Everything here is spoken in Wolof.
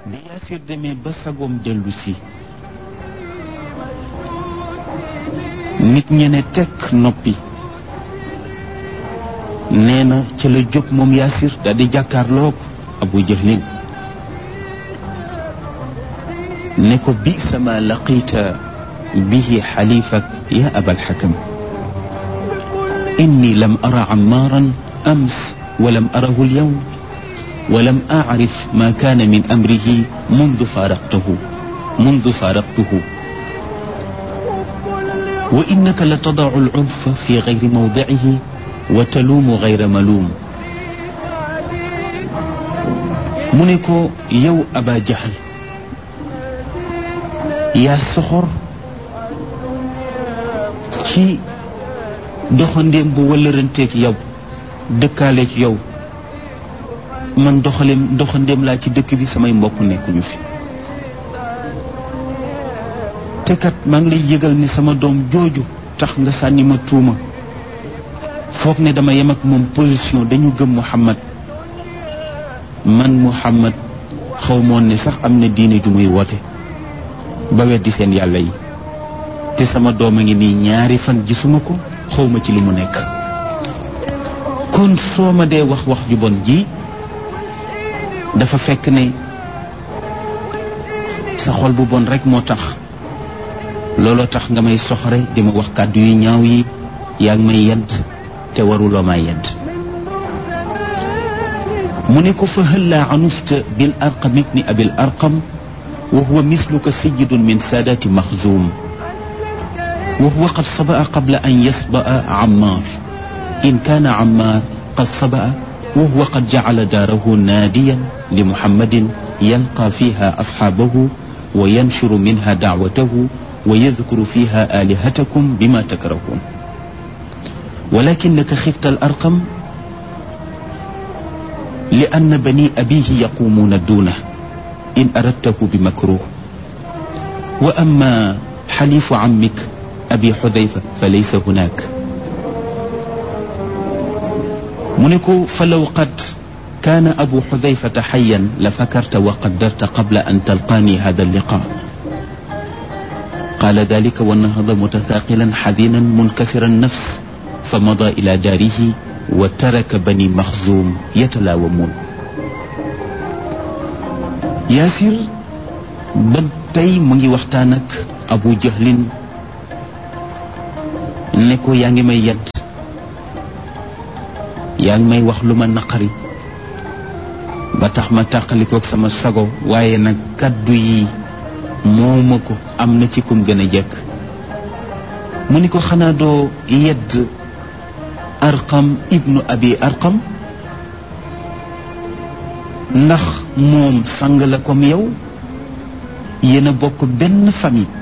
bi Yaasir demee ba sagoom dellu si nit ñe ne tekk noppi nee na ca la jóg moom Yaasir daal di jàkkaarloog Abu Jahlin ne ko bi sama laqita bihi xalifak ya abal xakam inni lam ara ammaaran ams walam arahu alyawm ولم أعرف ما كان من أمره منذ فارقته منذ فارقته وإنك لتضع العنف في غير موضعه وتلوم غير ملوم منكو يو أبا جهل يا سخر ci doxandéem bu wëlëranteeg yow dëkkaaleeg yow man doxaleem doxandéem laa ci dëkk bi samay mbokk nekkuñu fi te kat maa ngi lay yëgal ni sama doom jooju tax nga sànni ma tuuma foog ne dama yem ak moom position dañu gëm Muhammad man Muhammad xaw moon ne sax am na diine ju muy woote ba weddi seen yàlla yi te sama doom a ngi nii ñaari fan gisuma ko xawma ci li mu nekk kon soo ma dee wax wax ju bon ji dafa fekk ne sa xol bu bon rek moo tax looloo tax nga may soxore di ma wax kàddu yu ñaaw yi yaa ngi may yedd te waruloo maa yedd mu ne ko fa hëllaa anufta bil arqam ibni abil arqam wa huwa misluka sayidun min saadaati maxzuum wa huwa qad sabaa qabla an yasbaa ammaar in kaana ammaar qad sabaa wa huwa qad jacala daarahu naadiyan li muhammadin yalqaa fiiha asxaabahu wa yanshuru minha dacwatahu wa yadkuru fiiha aalihatakum bima takrahuun walakinaka xifta al arqam li anna bani abihi yaqumuuna duunah in aradtahu bi makruh wa amma xalifu cammik abi xudayfa fa laysa hunaak mu ne ko falaw qad kaana abu xudayfata xayan la fakarta wa qaddarta qabla an talqaani hada alliqa qaala dalika wa nahada mutathaqilan xadinan munkasira annafs fa mada ila daarihi wa taraka bani maxzuum yatalaawamuun yaasir ba tey mu ngi waxtaan ak abu jahlin ne ko yaa ngi may yedd yaa ngi may wax lu ma naqari ba tax ma tàqalikook sama sago waaye nag kàddu yi mooma ko am na ci kum gën a jekk mu ni ko xanaa doo yedd arqam ibnu abi arqam ndax moom sang la comme yow yéen a bokk benn famille